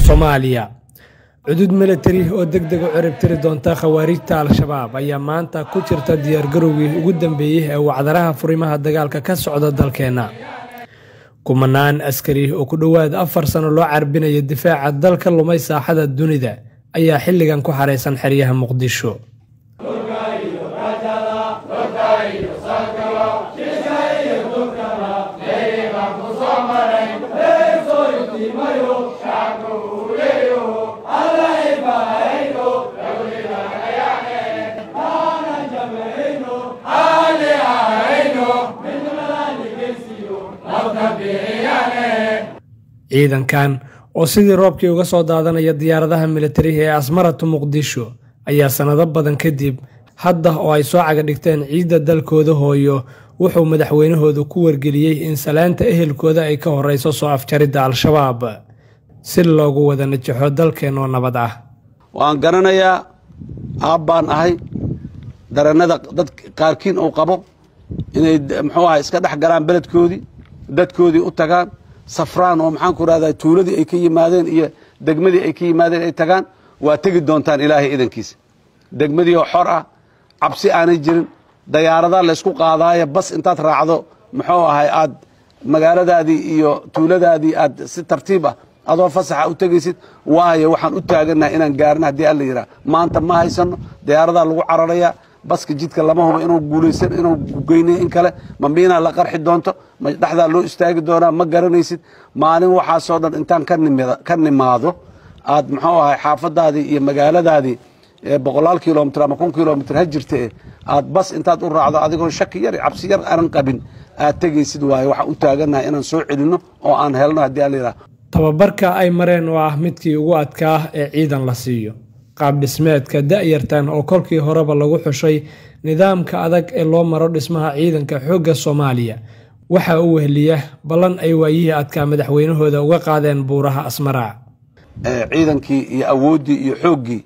soomaaliya cudud milatari oo deg deg u ciribtiri doonta khawaarijta al-shabaab ayaa maanta ku jirta diyaargarowgii ugu dambeeyey ee wacdaraha furimaha dagaalka ka socda dalkeenna kumanaan askari oo ku dhowaad afar sano loo carbinaya difaaca dalka lumay saaxada dunida ayaa xilligan ku xaraysan xeryaha muqdisho ciidankan oo sidii roobkii uga soo daadanaya diyaaradaha militariga ee asmaratu muqdisho ayaa sannado badan kadib hadda oo ay soo caga dhigteen ciidda dalkooda hooyo wuxuu madaxweynahoodu ku wargeliyey in salaanta ehelkooda ay ka horeyso soo afjaridda al-shabaab si loogu wada najaxo dalkeen oo nabad ah waan garanayaa aabbaan ahay darannada dad qaarkiin uu qabo inay muxuu ahay iska dhex galaan beledkoodii dadkoodii u tagaan safraan oo maxaan ku rahdaa tuuladii ay ka yimaadeen iyo degmadii ay ka yimaadeen ay tagaan waa tegi doontaan ilaahay idankiisa degmadii oo xor ah cabsi aanay jirin dayaaradaa laysku qaadaayo bas intaad raacdo muxuu ahay aad magaaladaadii iyo tuuladaadii aad si tartiib ah adoo fasaxa u tegaysid waayo waxaan u taagannahay inaan gaarna haddii alla yidhaha maanta ma haysano dayaaradaa lagu cararayaa baska jidka lama hubo inuu guulaysan inuu geynayo in kale ma miinaa la qarxi doonto ma dhexdaa loo istaagi doonaa ma garanaysid maalin waxaasoo dhan intaan ka nimaado aad muxuu ahay xaafadaadii iyo magaaladaadii boqolaal kilomitr ama kun kilomitr ha jirta e aad bas intaad u raacdo adigoo shaki yar cabsi yar aanan qabin aad tegaysid waayo waxaan u taagannahay inaan soo celinno oo aan helno haddii alla yidhaha tababarka ay mareen oo ah midkii ugu adkaa ee ciidan la siiyo qaab dhismeedka da'yartan oo kolkii horeba lagu xushay nidaamka adag ee loo maro dhismaha ciidanka xoogga soomaaliya waxaa u wehliya ballan ay waayihii adkaa madaxweynahooda uga qaadeen buuraha asmaraa ciidankii iyo awooddii iyo xooggii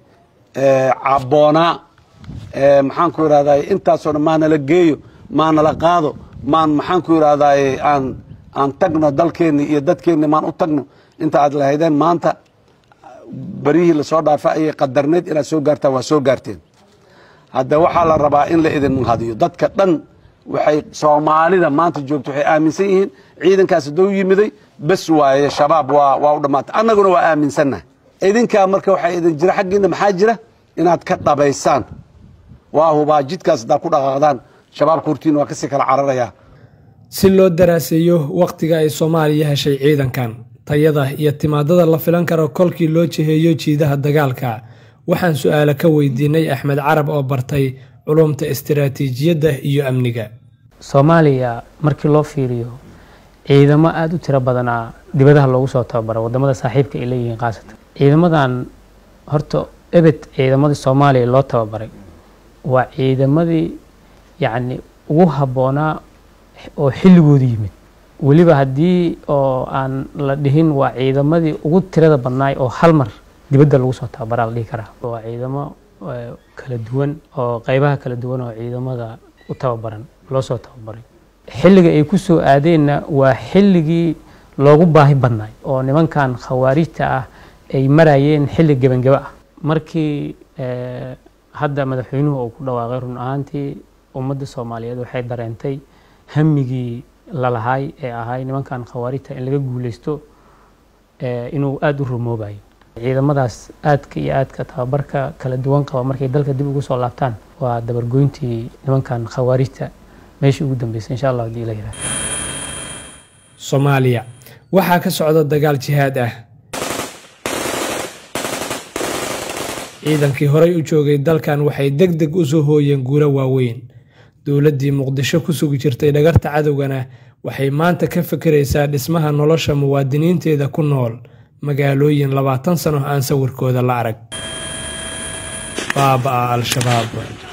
cabboonaa maxaan ku idhahdaye intaasoo dhan maanala geeyo maanala qaado maan maxaan ku idhahdaye aan aan tagno dalkeenni iyo dadkeenni maan u tagno inta aad lahaydeen maanta beryihii lasoo dhaafa ayay qadarneyd inaad soo gaartaan waa soo gaarteen hadda waxaa la rabaa in la idin hadiyo dadka dhan waxay soomaalida maanta joogto waxay aaminsan yihiin ciidankaas haddou yimiday bes waaye shabaab waa waa u dhammaatay annaguna waa aaminsannahay idinkaa marka waxaa idin jira xaggiina maxaa jira inaad ka dhabaysaan waa hubaa jidkaas haddaad ku dhaqaaqdaan shabaabka hortiina waa kasii kala cararayaa si loo daraaseeyo wakhtiga ay soomaaliya heshay ciidankan tayada iyo timaadada la filan karo kolkii loo jiheeyo jiidaha dagaalka waxaan su-aalo ka weydiinay axmed carab oo bartay culumta istiraatiijiyadda iyo amniga soomaaliya markii loo fiiriyo ciidamo aada u tiro badanaa dibadaha loogu soo tababara wadamada saaxiibka ay leeyihiin khaasatan ciidamadan horta ebed ciidamadii soomaaliya loo tababaray waa ciidamadii yacni ugu habboonaa oo xilligoodu yimid weliba haddii oo aan la dhihin waa ciidamadii ugu tirada badnaay oo hal mar dibadda lagu soo tababaraa la dhihi karaa waa ciidamo kala duwan oo qeybaha kala duwan oo ciidamada u tababaran loo soo tababaray xilliga ay ku soo aadeenna waa xilligii loogu baahi badnaay oo nimankan khawaarijta ah ay marayeen xilli gebangeba ah markii hadda madaxweynuhu uu ku dhawaaqay run ahaantii ummadda soomaaliyeed waxay dareentay hamigii lalahaay ee ahay nimankan khawaarijta in laga guuleysto inuu aada u rumoobayo ciidamadaas aadka iyo aadka tababarka kala duwan qaba markay dalka dib ugu soo laabtaan waa dabargoyntii nimankan khawaarijta meeshii ugu dambeysay insha allah hadii la yihahdo soomaaliya waxaa ka socda dagaal jihaad ah ciidankii horey u joogay dalkan waxay deg deg u soo hooyeen guuro waaweyn dowladdii muqdisho ku sugi jirtay dhagarta cadowgana waxay maanta ka fekeraysaa dhismaha nolosha muwaadiniinteeda ku nool magaalooyin labaatan sano aan sawirkooda la arag baaba'a al-shabaab